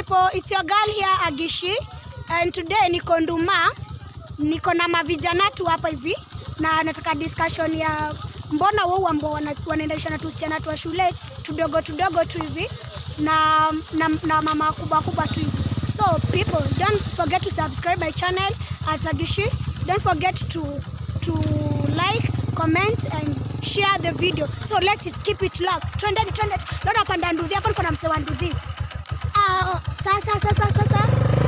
people, it's your girl here Agishi and today niko Nduma, niko na mavijana tu hapa hivi na nataka discussion ya mbona wao ambao wana- wanaendesha na tusichana tu wa shule tudogo tudogo tu hivi na, na, na mama kubwa kubwa tu hivi. So people, don't forget to subscribe my channel at Agishi. Don't forget to to like, comment and share the video. So let's it, keep it locked. Twende twende. Leo napanda nduthi hapa niko na msee wa nduthi. Ah, sasa sasa sasa.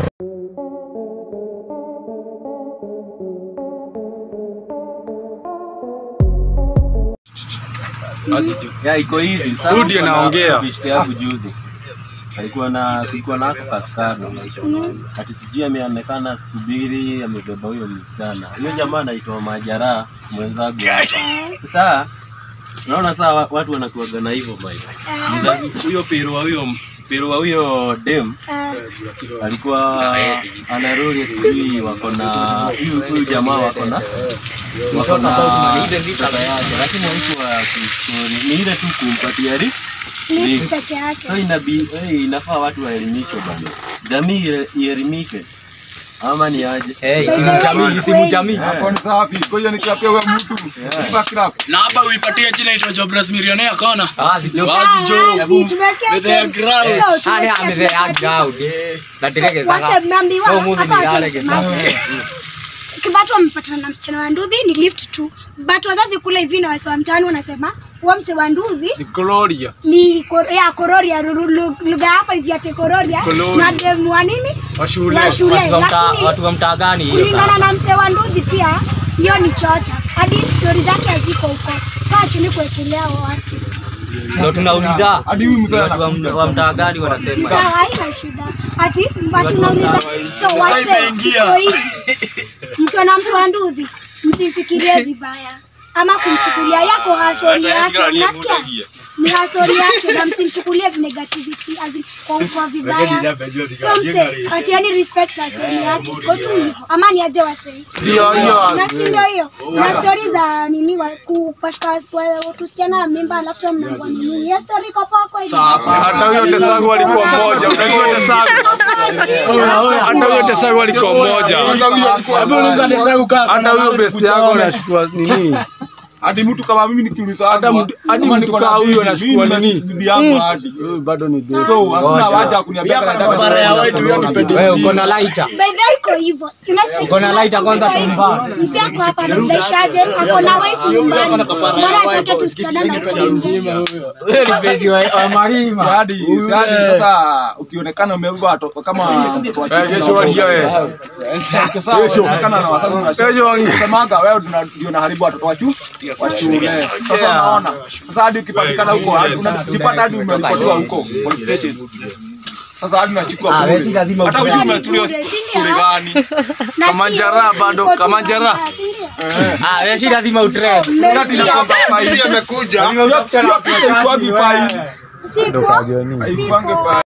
Ya iko hivi sasa. Rudi kuna anaongea. beshte yangu juzi. Alikuwa na kulikuwa na ako kaskado. Ati sijui ameonekana siku mbili amebeba huyo msichana. Huyo jamaa anaitwa Majara mwenzangu hapa. Sasa unaona saa wa- watu wanakuaga na hivyo Mike. Mzazi huyo pero wa huyo pero wa huyo dem Ah, alikuwa anarudi sijui wako na huyu huyu jamaa wako na wako na pesa yake, lakini haikuwa kistori, ni ile tu kumpatia ri ni ri- peke yake. so inabi, hey, inafaa watu waelimishwe bana, jamii ie- ielimike ama ni aje? simu jamii, simu jamii. Hapo ni safi. Kwa hiyo nikiapia wewe mtu. Kipa kirako. na hapa uipatie jina itwa Jobless Millionaire kona Ah, si joke. Wazi jo. Wazi, tumesikia With their story. ground. So, Ah, ni tumesikia ame the tumepatisha. ground. Na direke Wase saka. mmeambiwa So, muzi hapa ni watu yale mate. Kibatu wamepatana na msichana wa nduthi ni lift tu. But wazazi kule hivi na wase wa mtaani wanasema huwa mse wa nduthi Ni Gloria. ni kor, ya kororia ru- ru- lugha hapa hivi ate kororia Kororia. na demu wa nini Wa shule. wa shule Watu wa mtaa- lakini watu wa mtaa gani hiyo kulingana sasa? na mse wa nduthi pia hiyo ni chocha hadi stori zake haziko huko so achini kuwekelea watu Ndio tunauliza. Hadi huyu mzee Watu wa- anakuja. wa mtaa gani wanasema? sawa haina shida ati watu nauliza so wase imeingia. iko hivi mkiona mtu wa nduthi msifikirie vibaya ama kumchukulia yako hasori yake unasikia ni hasori yake na msimchukulie negativity as in kwa kwa vibaya so mse atiani respect hasori yake iko tu hivyo ama ni aje wasei Ndio hiyo. na si ndio hiyo na stori za nini wa- kupashika wa- tusichana wa mimba alafu tena mnaambua ni nini hiyo stori iko poa kweli Hata huyo Tesago alikuwa mmoja. Unajua Tesago. Hata huyo Tesago alikuwa mmoja. hebu uliza Tesagu kaka Hata huyo besti yako anachukua nini? hadi mtu kama mimi nikiuliza Hata mtu- hadi kama mtu niko na kaa huyo bibi, anachukua mimi na nini? bibi yangu hadi Huyu bado ni desi. so hakuna haja ya kuniambia Pia kana kuna dada mabara ya ndio wetu, hiyo ni ndio pedi Wewe uko na lighter. By the way, iko hivyo. Unasikia Uko na kitu lighter kwanza iko hivyo. tumvaa. Msi ako hapa anamdaishaje? Ako na wife nyumbani. Mbona hataki tusichana na huko nje? Wewe ni begi wa wa Marima. hadi hadi sasa ukionekana umebeba watoto kama watoto wa Eh, chini Kesho walia wewe. sasa unaonekana na wazazi Kesho wange. unasemaga wewe tuna- ndio naharibu watoto wa chu wa shule sasa unaona sasa hadi ukipatikana huko hadi unajipata hadi umeripotiwa huko police station sasa hadi unachukua Ah, bure. wewe si lazima hata utoe. wewe umetulia Bure, si shule ndio? gani Na Kama si- njara bado, iko tu kama njara. mbaya, si ndio? Ah, wewe si lazima utrend. Mmesikia? amekuja. Lazima utafute na hiyo picha ikuagi fine Sipo. haikuangi fine